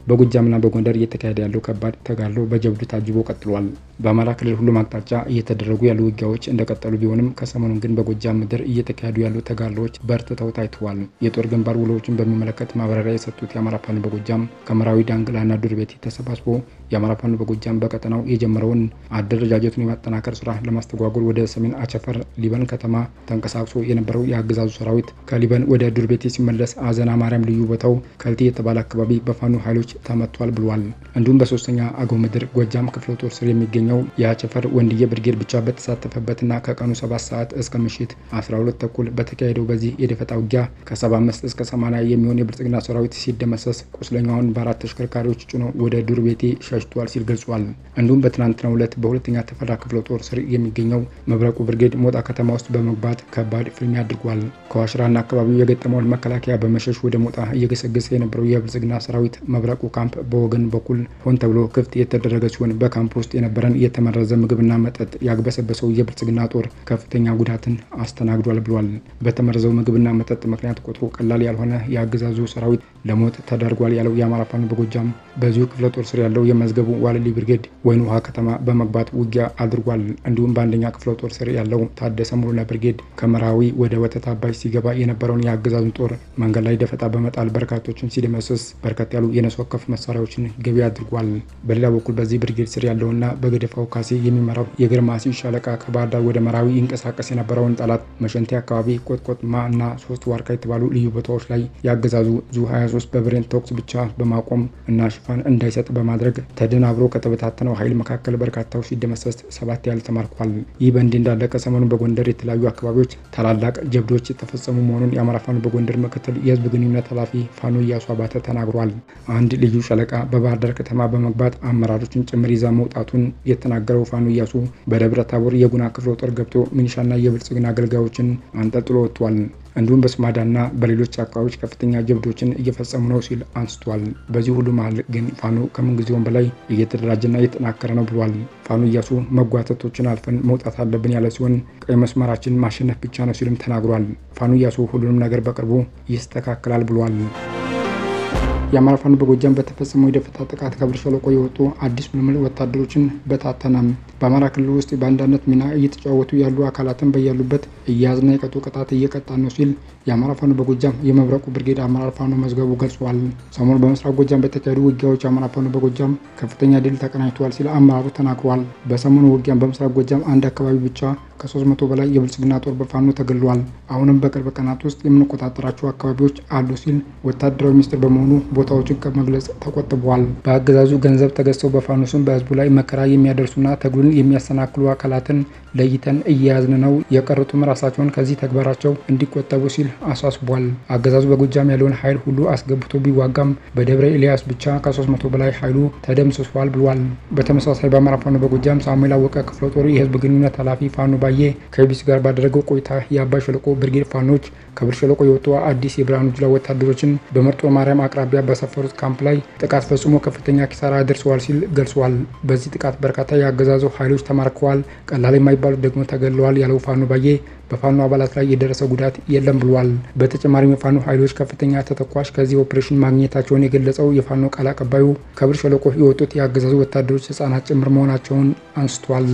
በጎጃምና በጎንደር እየተካሄደ ያለው ከባድ ተጋድሎ በጀብዱ ታጅቦ ቀጥሏል። በአማራ ክልል ሁሉም አቅጣጫ እየተደረጉ ያሉ ውጊያዎች እንደቀጠሉ ቢሆንም ከሰሞኑን ግን በጎጃም ምድር እየተካሄዱ ያሉ ተጋድሎዎች በርትተው ታይተዋል። የጦር ግንባር ውሎዎችን በሚመለከት ማብራሪያ የሰጡት የአማራ ፋኖ በጎጃም ከመራዊ ዳንግላና ዱር ቤቴ ተሰባስቦ የአማራ ፋኖ በጎጃም በቀጠናው የጀመረውን አደረጃጀቱን የማጠናከር ስራ ለማስተጓጎል ወደ ሰሜን አቸፈር ሊበን ከተማ ተንቀሳቅሶ የነበረው የአገዛዙ ሰራዊት ከሊበን ወደ ዱር ቤቴ ሲመለስ አዘና ማርያም ልዩ ቦታው ከልቲ የተባለ አካባቢ በፋኖ ኃይሎች ተመቷል ብሏል። እንዲሁም በሶስተኛ አገው ምድር ጎጃም ክፍለ ጦር ስር የሚገኘው የአቸፈር ወንድዬ ብርጌድ ብቻ በተሳተፈበትና ከቀኑ 7 ሰዓት እስከ ምሽት 12 ተኩል በተካሄደው በዚህ የደፈጣ ውጊያ ከ75 እስከ 80 የሚሆን የብልጽግና ሰራዊት ሲደመሰስ ቁስለኛውን በአራት ተሽከርካሪዎች ጭኖ ወደ ዱር ቤቴ ሸሽቷል ሲል ገልጿል። እንዲሁም በትናንትናው ዕለት በሁለተኛ ተፈራ ክፍለ ጦር ስር የሚገኘው መብረቁ ብርጌድ ሞጣ ከተማ ውስጥ በመግባት ከባድ ፍልሚያ አድርጓል። ከዋሽራና አካባቢው የገጠመውን መከላከያ በመሸሽ ወደ ሞጣ እየገሰገሰ የነበረው የብልጽግና ሰራዊት መብረቁ ካምፕ በወገን በኩል ሆን ተብሎ ክፍት የተደረገ ሲሆን በካምፕ ውስጥ የነበረን የተመረዘ ምግብና መጠጥ ያግበሰበሰው የብልጽግና ጦር ከፍተኛ ጉዳትን አስተናግዷል ብሏል። በተመረዘው ምግብና መጠጥ ምክንያት ቁጥሩ ቀላል ያልሆነ የአገዛዙ ሰራዊት ለሞት ተዳርጓል ያለው የአማራ ፋኖ በጎጃም በዚሁ ክፍለ ጦር ስር ያለው የመዝገቡ ዋልሊ ብርጌድ ወይን ውሃ ከተማ በመግባት ውጊያ አድርጓል። እንዲሁም በአንደኛ ክፍለ ጦር ስር ያለው ታደሰ ሙሉነ ብርጌድ ከመራዊ ወደ ወተት አባይ ሲገባ የነበረውን የአገዛዙን ጦር መንገድ ላይ ደፈጣ በመጣል በርካቶችን ሲደመስስ በርከት ያሉ የነፍስ ወከፍ መሳሪያዎችን ገቢ አድርጓል። በሌላ በኩል በዚህ ብርጌድ ስር ያለውና በገደፋው ካሴ የሚመራው የግርማሲ ሻለቃ ከባህር ዳር ወደ መራዊ ይንቀሳቀስ የነበረውን ጠላት መሸንቴ አካባቢ ቆጥቆጥማ እና ሶስት ዋርካ የተባሉ ልዩ ቦታዎች ላይ የአገዛዙ ዙ 23 በብሬን ተኩስ ብቻ በማቆም እና ሽፋን እንዳይሰጥ በማድረግ ተደናብሮ ከተበታተነው ኃይል መካከል በርካታው ሲደመሰስ ሰባት ያህል ተማርኳል። ይህ በእንዲህ እንዳለ ከሰሞኑን በጎንደር የተለያዩ አካባቢዎች ታላላቅ ጀብዶች የተፈጸሙ መሆኑን የአማራ ፋኖ በጎንደር ምክትል የህዝብ ግንኙነት ኃላፊ ፋኖ እያሱ አባተ ተናግሯል። አንድ ልዩ ሻለቃ በባህር ዳር ከተማ በመግባት አመራሮችን ጭምር ይዛ መውጣቱን የተናገረው ፋኖ እያሱ በደብረ ታቦር የጉና ክፍለ ጦር ገብቶ ሚኒሻና የብልጽግና አገልጋዮችን አንጠልጥሎ ወጥቷል። እንዲሁም በስማዳና በሌሎች አካባቢዎች ከፍተኛ ጀብዶችን እየፈጸሙ ነው ሲል አንስቷል። በዚህ ሁሉ መሀል ግን ፋኖ ከምንጊዜውም በላይ እየተደራጀና እየተጠናከረ ነው ብሏል። ፋኖ እያሱ መጓተቶችን አልፈን መውጣት አለብን ያለ ሲሆን ቀይ መስመራችን ማሸነፍ ብቻ ነው ሲልም ተናግሯል። ፋኖ እያሱ ሁሉንም ነገር በቅርቡ ይስተካከላል ብሏል። የአማራ ፋኖ በጎጃም በተፈጸመው የደፈጣ ጥቃት ከብር ሸለቆ የወጡ አዲስ ምልምል ወታደሮችን በታተናም በአማራ ክልል ውስጥ በአንዳነት ሚና እየተጫወቱ ያሉ አካላትን በያሉበት እያያዝና የቀጡ ቅጣት እየቀጣ ነው ሲል የአማራ ፋኖ በጎጃም የመብረቁ ብርጌድ አመራር ፋኖ መዝገቡ ገልጿል። ሰሞኑ በምስራቅ ጎጃም በተካሄዱ ውጊያዎች የአማራ ፋኖ በጎጃም ከፍተኛ ድል ተቀናጅተዋል ሲል አመራሩ ተናግሯል። በሰሞኑ ውጊያም በምስራቅ ጎጃም አንድ አካባቢ ብቻ ከ300 በላይ የብልጽግና ጦር በፋኖ ተገድሏል። አሁንም በቅርብ ቀናት ውስጥ የምንቆጣጠራቸው አካባቢዎች አሉ ሲል ወታደራዊ ሚኒስትር በመሆኑ ቦታዎችን ከመግለጽ ተቆጥበዋል። በአገዛዙ ገንዘብ ተገዝተው በፋኖ ስም በህዝቡ ላይ መከራ የሚያደርሱና ትግሉን የሚያሰናክሉ አካላትን ለይተን እየያዝን ነው፣ የቀሩትም ራሳቸውን ከዚህ ተግባራቸው እንዲቆጠቡ ሲል አሳስቧል። አገዛዙ በጎጃም ያለውን ኃይል ሁሉ አስገብቶ ቢዋጋም በደብረ ኤልያስ ብቻ ከ300 በላይ ኃይሉ ተደምስሷል ብሏል። በተመሳሳይ በአማራ ፋኖ በጎጃም ሳሙኤል አወቀ ክፍለ ጦር የህዝብ ግንኙነት ኃላፊ ፋኖ ባየ ከቢስ ጋር ባደረገው ቆይታ የአባይ ሸለቆ ብርጌድ ፋኖች ከብር ሸለቆ የወጡ አዲስ የብርሃኑ ጁላ ወታደሮችን በመርጦ ማርያም አቅራቢያ በሰፈሩት ካምፕ ላይ ጥቃት ፈጽሞ ከፍተኛ ኪሳራ አድርሰዋል ሲል ገልጿል። በዚህ ጥቃት በርካታ የአገዛዙ ኃይሎች ተማርከዋል፣ ቀላል የማይባሉት ደግሞ ተገድለዋል ያለው ፋኖ ባየ በፋኖ አባላት ላይ የደረሰ ጉዳት የለም ብሏል። በተጨማሪም የፋኖ ኃይሎች ከፍተኛ ተተኳሽ ከዚህ ኦፕሬሽን ማግኘታቸውን የገለጸው የፋኖ ቃል አቀባዩ ከብር ሸለቆ የወጡት የአገዛዙ ወታደሮች ህጻናት ጭምር መሆናቸውን አንስቷል።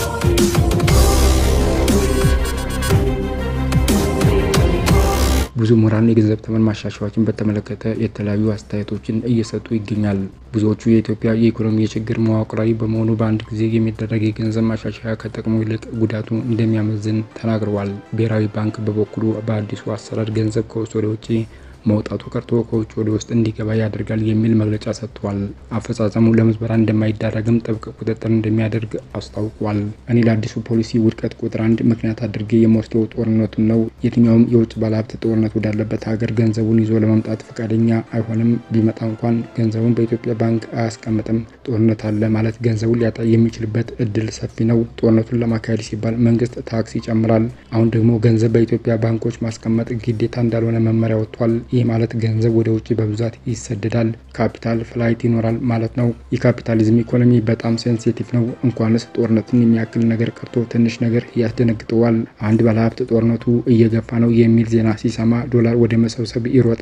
ብዙ ምሁራን የገንዘብ ተመን ማሻሻያዎችን በተመለከተ የተለያዩ አስተያየቶችን እየሰጡ ይገኛል። ብዙዎቹ የኢትዮጵያ የኢኮኖሚ የችግር መዋቅራዊ በመሆኑ በአንድ ጊዜ የሚደረግ የገንዘብ ማሻሻያ ከጥቅሙ ይልቅ ጉዳቱ እንደሚያመዝን ተናግረዋል። ብሔራዊ ባንክ በበኩሉ በአዲሱ አሰራር ገንዘብ ከውስጥ ወደ ውጭ መውጣቱ ቀርቶ ከውጭ ወደ ውስጥ እንዲገባ ያደርጋል የሚል መግለጫ ሰጥቷል። አፈጻጸሙ ለምዝበራ እንደማይዳረግም ጥብቅ ቁጥጥር እንደሚያደርግ አስታውቋል። እኔ ለአዲሱ ፖሊሲ ውድቀት ቁጥር አንድ ምክንያት አድርጌ የምወስደው ጦርነቱን ነው። የትኛውም የውጭ ባለሀብት ጦርነት ወዳለበት ሀገር ገንዘቡን ይዞ ለመምጣት ፈቃደኛ አይሆንም። ቢመጣ እንኳን ገንዘቡን በኢትዮጵያ ባንክ አያስቀምጥም። ጦርነት አለ ማለት ገንዘቡን ሊያጣ የሚችልበት እድል ሰፊ ነው። ጦርነቱን ለማካሄድ ሲባል መንግስት ታክስ ይጨምራል። አሁን ደግሞ ገንዘብ በኢትዮጵያ ባንኮች ማስቀመጥ ግዴታ እንዳልሆነ መመሪያ ወጥቷል። ይህ ማለት ገንዘብ ወደ ውጭ በብዛት ይሰደዳል፣ ካፒታል ፍላይት ይኖራል ማለት ነው። የካፒታሊዝም ኢኮኖሚ በጣም ሴንሲቲቭ ነው። እንኳንስ ጦርነትን የሚያክል ነገር ቀርቶ ትንሽ ነገር ያስደነግጠዋል። አንድ ባለሀብት ጦርነቱ እየገፋ ነው የሚል ዜና ሲሰማ ዶላር ወደ መሰብሰብ ይሮጣል።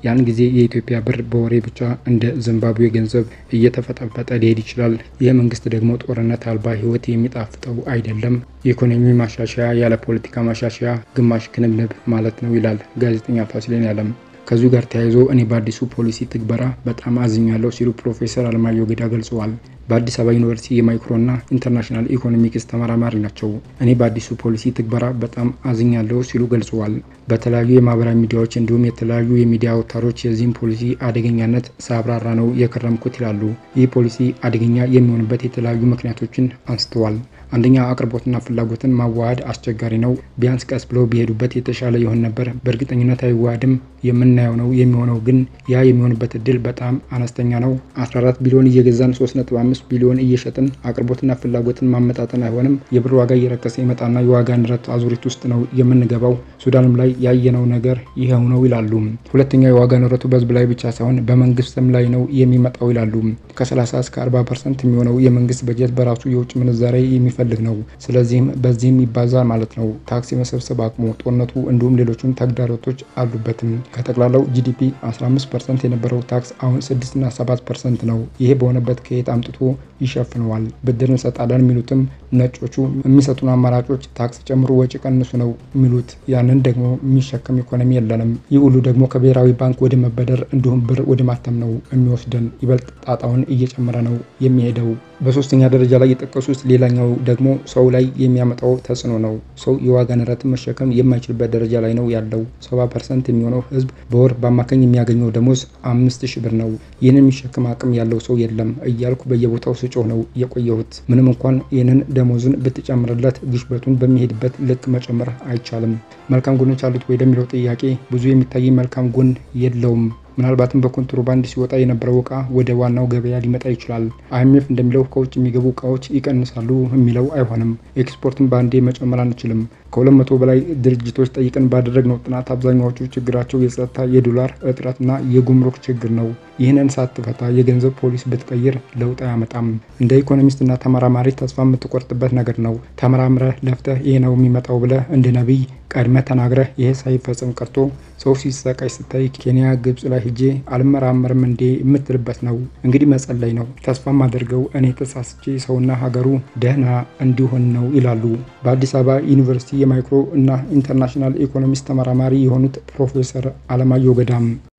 ያን ጊዜ የኢትዮጵያ ብር በወሬ ብቻ እንደ ዚምባብዌ ገንዘብ እየተፈጠፈጠ ሊሄድ ይችላል። ይህ መንግስት ደግሞ ጦርነት አልባ ህይወት የሚጣፍጠው አይደለም። የኢኮኖሚ ማሻሻያ ያለ ፖለቲካ ማሻሻያ ግማሽ ክንብንብ ማለት ነው ይላል ጋዜጠኛ ፋሲሌን ያለም። ከዚሁ ጋር ተያይዞ እኔ በአዲሱ ፖሊሲ ትግበራ በጣም አዝኛለሁ ሲሉ ፕሮፌሰር አለማየሁ ገዳ ገልጸዋል። በአዲስ አበባ ዩኒቨርሲቲ የማይክሮና ኢንተርናሽናል ኢኮኖሚክስ ተመራማሪ ናቸው። እኔ በአዲሱ ፖሊሲ ትግበራ በጣም አዝኛለሁ ሲሉ ገልጸዋል። በተለያዩ የማህበራዊ ሚዲያዎች እንዲሁም የተለያዩ የሚዲያ አውታሮች የዚህም ፖሊሲ አደገኛነት ሳብራራ ነው የከረምኩት ይላሉ። ይህ ፖሊሲ አደገኛ የሚሆንበት የተለያዩ ምክንያቶችን አንስተዋል። አንደኛ አቅርቦትና ፍላጎትን ማዋሃድ አስቸጋሪ ነው። ቢያንስ ቀስ ብለው ቢሄዱበት የተሻለ ይሆን ነበር። በእርግጠኝነት አይዋሃድም። የምናየው ነው የሚሆነው፣ ግን ያ የሚሆንበት እድል በጣም አነስተኛ ነው። 14 ቢሊዮን እየገዛን 3.5 ቢሊዮን እየሸጥን አቅርቦትና ፍላጎትን ማመጣጠን አይሆንም። የብር ዋጋ እየረከሰ ይመጣና የዋጋ ንረት አዙሪት ውስጥ ነው የምንገባው። ሱዳንም ላይ ያየነው ነገር ይኸው ነው ይላሉ። ሁለተኛ የዋጋ ንረቱ በህዝብ ላይ ብቻ ሳይሆን በመንግስትም ላይ ነው የሚመጣው ይላሉ። ከ30 እስከ 40 ፐርሰንት የሚሆነው የመንግስት በጀት በራሱ የውጭ ምንዛሬ የሚፈ ፈልግ ነው። ስለዚህም በዚህም ይባዛል ማለት ነው። ታክስ የመሰብሰብ አቅሙ፣ ጦርነቱ እንዲሁም ሌሎችም ተግዳሮቶች አሉበትም። ከጠቅላላው ጂዲፒ 15 ፐርሰንት የነበረው ታክስ አሁን 6 እና 7 ፐርሰንት ነው። ይሄ በሆነበት ከየት አምጥቶ ይሸፍነዋል? ብድር እንሰጣለን የሚሉትም ነጮቹ የሚሰጡን አማራጮች ታክስ ጨምሮ ወጪ ቀንሱ ነው የሚሉት። ያንን ደግሞ የሚሸከም ኢኮኖሚ የለንም። ይህ ሁሉ ደግሞ ከብሔራዊ ባንክ ወደ መበደር እንዲሁም ብር ወደ ማተም ነው የሚወስደን። ይበልጥ ጣጣውን እየጨመረ ነው የሚሄደው። በሶስተኛ ደረጃ ላይ የጠቀሱት ሌላኛው ደግሞ ሰው ላይ የሚያመጣው ተጽዕኖ ነው። ሰው የዋጋ ንረትን መሸከም የማይችልበት ደረጃ ላይ ነው ያለው። ሰባ ፐርሰንት የሚሆነው ህዝብ በወር በአማካኝ የሚያገኘው ደሞዝ አምስት ሺህ ብር ነው። ይህንን የሚሸከም አቅም ያለው ሰው የለም እያልኩ በየቦታው ስጮህ ነው የቆየሁት። ምንም እንኳን ይህንን ደሞዝን ብትጨምርለት ግሽበቱን በሚሄድበት ልክ መጨመር አይቻልም። መልካም ጎኖች አሉት ወይ ለሚለው ጥያቄ ብዙ የሚታይ መልካም ጎን የለውም። ምናልባትም በኮንትሮባንድ ሲወጣ የነበረው እቃ ወደ ዋናው ገበያ ሊመጣ ይችላል። አይኤምኤፍ እንደሚለው ከውጭ የሚገቡ እቃዎች ይቀንሳሉ የሚለው አይሆንም። ኤክስፖርትን በአንዴ መጨመር አንችልም። ከሁለት መቶ በላይ ድርጅቶች ጠይቀን ባደረግነው ጥናት አብዛኛዎቹ ችግራቸው የጸጥታ፣ የዶላር እጥረትና የጉምሩክ ችግር ነው። ይህንን ሳትፈታ የገንዘብ ፖሊስ ብትቀይር ለውጥ አያመጣም። እንደ ኢኮኖሚስትና ተመራማሪ ተስፋ የምትቆርጥበት ነገር ነው። ተመራምረህ ለፍተህ ይህ ነው የሚመጣው ብለህ እንደ ነቢይ ቀድመህ ተናግረህ ይሄ ሳይፈጽም ቀርቶ ሰው ሲሰቃይ ስታይ ኬንያ፣ ግብጽ ላይ ሂጄ አልመራመርም እንዴ የምትልበት ነው። እንግዲህ መጸለይ ነው። ተስፋ ማደርገው እኔ ተሳስቼ ሰውና ሀገሩ ደህና እንዲሆን ነው ይላሉ በአዲስ አበባ ዩኒቨርሲቲ የማይክሮ እና ኢንተርናሽናል ኢኮኖሚክስ ተመራማሪ የሆኑት ፕሮፌሰር አለማየሁ ገዳም